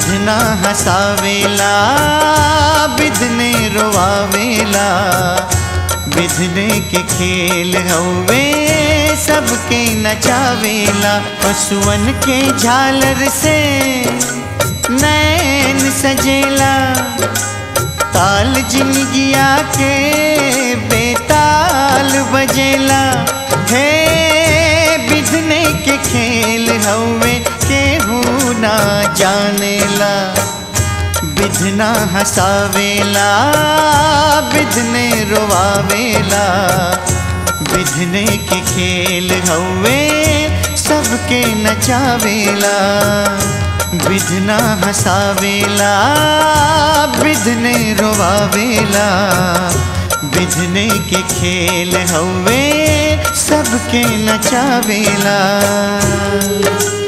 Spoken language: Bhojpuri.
बिधना हसावेला बिधने रोवावेला बिधने के खेल हवे सबके नचावेला पशुअन के झालर से नैन सजेला ताल जिंदगिया के बेताल बजेला हे बिधने के खेल हवे केहू ना जानेला बिधना हसावेला बिधने रोवावेला बिधने के खेल हवे सबके नचावेला बिधना हसावेला बिधने रोवावेला बिधने के खेल हवे सबके नचावेला